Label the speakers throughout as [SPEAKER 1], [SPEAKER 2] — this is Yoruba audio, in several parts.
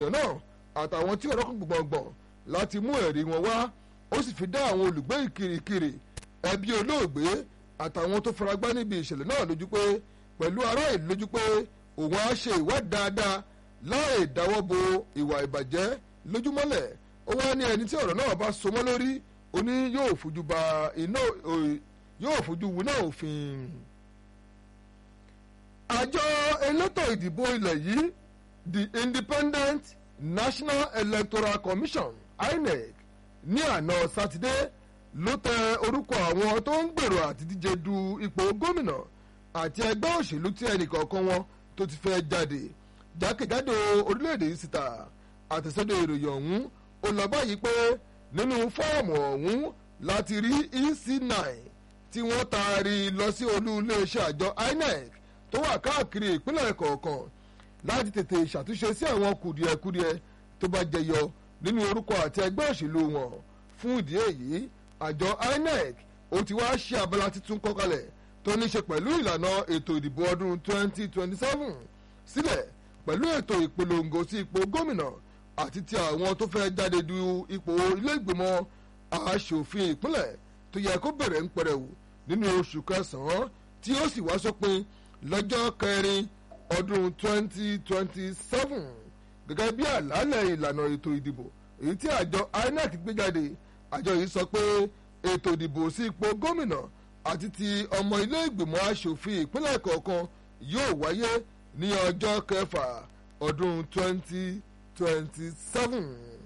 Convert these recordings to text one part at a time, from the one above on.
[SPEAKER 1] náà àtàwọn tí ọ̀rọ̀ kan gbọ̀ngbọ̀n láti mú ẹ̀rí wọn wá ó sì fi dá àwọn olùgbé ìkirìkirì ẹbí olóògbé àtàwọn tó faragbá níbi ìṣẹ̀lẹ̀ náà lójú pé pẹ̀lú ará ìlú lójú pé òun á ṣe ìwádìí dáadáa láì dáwọ́ bo ìwà ìbàjẹ́ lójúmọ́lẹ̀ ó wá ní ẹni tí ọ̀rọ̀ náà bá so mọ́ lórí ó ní yóò fojú ba iná yóò fojú winá òfin. àjọ elétò ìdìbò ilẹ̀ yìí the independent national electoral commission inec ní àná sátidé ló tẹ orúkọ àwọn tó ń gbèrò àti díje du ipò gómìnà àti ẹgbẹ́ òṣèlú tí ẹnìkọ̀ọ̀kan wọn tó ti fẹ́ jáde jákèjádò orílẹ̀-èdè yìí síta àtẹ̀sọ́dọ̀ ìròyìn ọ̀hún ó lọ báyìí pé nínú fọ́ọ̀mù ọ̀hún láti rí ec9 tí wọ́n taari lọ sí olú iléeṣẹ́ àjọ inec tó wà káàkiri ìpínlẹ̀ kọ̀ọ̀kan láti tètè ṣàtúnṣe sí àwọn kùdìẹ̀kudiẹ tó bá jẹyọ nínú orúkọ àti ẹgbẹ́ òṣèlú wọn fún ìdí èyí àjọ inec ó ti wá ṣe abala tuntun kọkalẹ̀ tó ní ṣe pẹ̀lú ìlànà ètò ìdìbò ọdún 2027 sílẹ̀ pẹ̀lú ètò ìpolongo sí ipò gómìnà àti ti àwọn tó fẹ́ jáde du ipò ilé ìgbìmọ̀ aṣòfin ìpínlẹ̀ tó yẹ kó bẹ̀rẹ̀ ń pẹrẹwu nínú oṣù kẹsàn-án tí ó sì wá sópin lọ́jọ́ kẹrin ọdún 2027 gẹ́gẹ́ bí àlàálẹ̀ ìlànà ètò ìdìbò èyí tí àjọ inec gbé jáde àjọ yìí sọ pé ètò ìdìbò sí ipò gómìnà àti ti ọmọ ilé ìgbìmọ̀ aṣòfin ìpínlẹ̀ kọ̀ọ̀kan yóò wáyé ní ọjọ́ kẹfà ọdún 2027.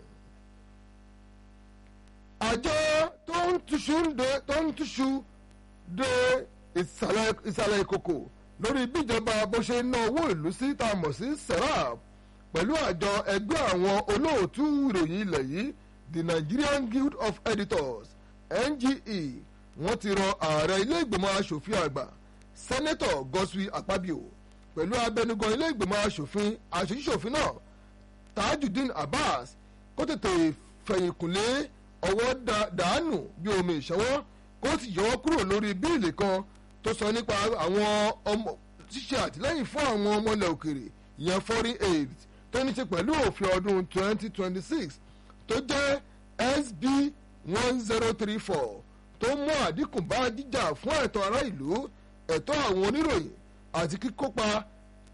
[SPEAKER 1] àjọ tó ń túṣu de tó ń túṣu de ìsàlẹ̀ ìkòkò lórí bíjọba bó ṣe ná owó ìlú sí tá a mọ̀ sí serap pẹ̀lú àjọ ẹgbẹ́ àwọn olóòtú ìròyìn ilẹ̀ yìí the Nigerian Guild of Editors NGE wọ́n ti rọ ààrẹ ilé ìgbìmọ̀ asòfin àgbà sẹ́nẹ́tọ̀ Godswill Akpabio pẹ̀lú abẹnugan ilé ìgbìmọ̀ asòfin aṣojúṣòfin náà Tajudeen Abbas kó tètè fẹ̀yìnkùnlé ọwọ́ dànù bí omi ìṣọwọ́ kó sì yọwọ́ kúrò lórí bíìlì kan tó sọ nípa àwọn ọmọ ṣíṣe àtìlẹ́yìn fún àwọn ọmọ ilẹ̀ òkèrè ìyẹn foreign aid tó ní ṣe pẹ̀lú òfin ọdún 2026 tó jẹ́ SB 1034 tó mú àdínkù bá jíjà fún ẹ̀tọ́ ará ìlú ẹ̀tọ́ àwọn oníròyìn àti kíkópa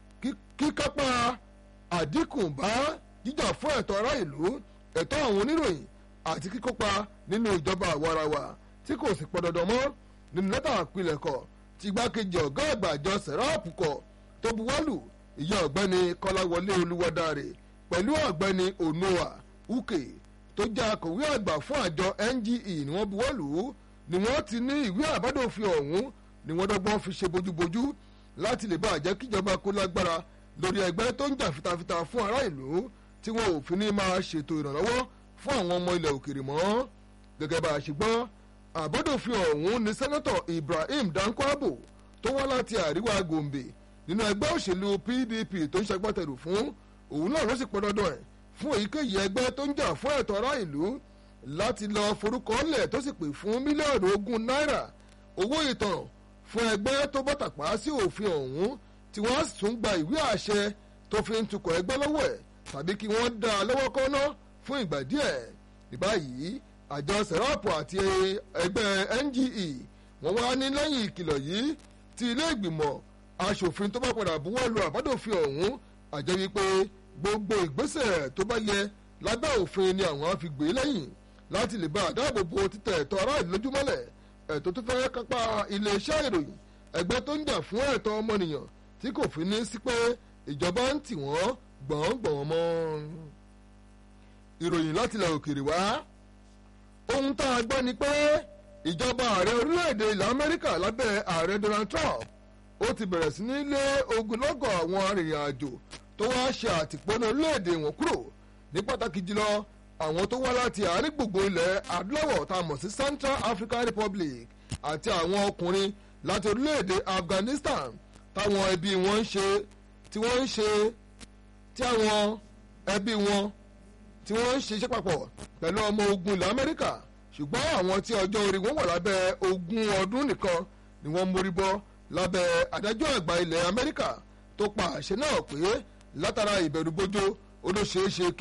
[SPEAKER 1] kíkápá àdínkù bá jíjà fún ẹ̀tọ́ ará ìlú ẹ̀tọ́ àwọn oníròyìn àti kíkópa nínú ìjọba àwarawa tí kò sì pọn dandan mọ́ nínú lẹ́tà àpilẹ̀kọ tí igbákejì ọ̀gá àgbà àjọ sẹ̀ráàpù kọ tó buwọ́lù ìyá ọ̀gbẹ́ni kọ́láwọlé olúwadáre pẹ̀lú ọ̀gbẹ́ni onoa uke tó jẹ́ akọ̀wé àgbà fún àjọ NGE ni wọ́n buwọ́lù ni wọ́n ti ní ìwé àbádòfin ọ̀hún ni wọ́n dọ́gbọ́n fi ṣe bójúbójú láti lè bá àjẹ́ kíjọba kó lágbára lórí ẹgbẹ́ tó ń jà fitafita fún ará ìlú tí wọn ò fi ní máa ṣètò ìrànlọ́wọ́ fún àwọn ọmọ ilẹ̀ òkèrè mọ́ gẹ́gẹ́ bá a ṣe gbọ́ àbádòfin ọ̀hún ni sẹ́nẹ́tọ̀ Ibrahim Dankwabo tó wá láti àríwá Gombe nínú ẹgbẹ́ òṣèlú PDP tó ń ṣagbátẹrù fún òun náà ló sì pọn dandan ẹ̀ fún èyíkéyìí ẹgbẹ́ tó ń jà fún ẹ̀tọ́ ará ìlú láti lọ forúkọ lẹ̀ tó sì pè fún mílíọ̀nù ogún náírà owó ìtanràn fún ẹgbẹ́ tó bọ́ tàpá sí òfin ọ̀hún tí wọ́n sì tún gba ìwé àṣẹ tó fi ń tukọ̀ ẹgbẹ́ lọ́wọ́ ẹ̀ tàbí kí wọ́n dá a lọ́wọ́ kọ́ná fún ìgbà díẹ̀ ní báyìí àjọ sẹ̀rọ̀pù àti ẹgbẹ́ NGE wọ́n wá ní lẹ́yìn ìkìlọ̀ yìí tí ilé ìgbìmọ̀ aṣòfin tó bá padà buwọ́ lu àbádòfin ọ̀hún àjẹ́ wípé gbogbo ìgbésẹ̀ tó bá yẹ lábẹ́ òfin ni àwọn á fi gbé lẹ́yìn láti lè bá àdáàbòbò títẹ̀ ẹ̀tọ́ ará ìlú lójúmọ́lẹ̀ ẹ̀tọ́ tó fẹ́ kápá iléeṣẹ́ ìròyìn ẹgbẹ́ tó ń jà fún ẹ̀tọ́ ọmọnìyàn tí kò fi ní sí pé ìjọba ń tì wọ́n gbọ̀ngbọ̀n mọ́. ìròyìn láti ilẹ̀ òkèèrè wá ohun tá a gbọ́ ni pé ìjọba ààrẹ orílẹ̀-èdè ilẹ̀ Amẹ́ríkà lábẹ́ ààrẹ Donald Trump ó ti bẹ̀rẹ̀ sí ní lé ogunlọ́gọ̀ àwọn arìnrìn-àjò tó wá ṣe àtìpónú orílẹ̀-èdè wọn kúrò ní pàtàkì jùlọ àwọn tó wá láti àárín gbùngbùn ilẹ̀ adúláwọ̀ tá a mọ̀ sí Central African Republic àti àwọn ọkùnrin láti orílẹ̀-èdè Afghanistan táwọn ẹbí wọn ń ṣe tí wọ́n ń ṣe tí àwọn ẹbí wọn tí wọ́n ń ṣiṣẹ́ papọ̀ pẹ̀lú ọmọ ogun ilẹ̀ Amẹ́ríkà ṣùgbọ́n àwọn tí ọjọ́ orí wọn wà lábẹ́ ogún ọdún nìkan ni wọ́n mórí bọ́ lábẹ́ adájọ́ àgbà ilẹ̀ Amẹ́ríkà tó pa àṣẹ náà pé látara ìbẹ̀rùbojo ó ló ṣeé ṣe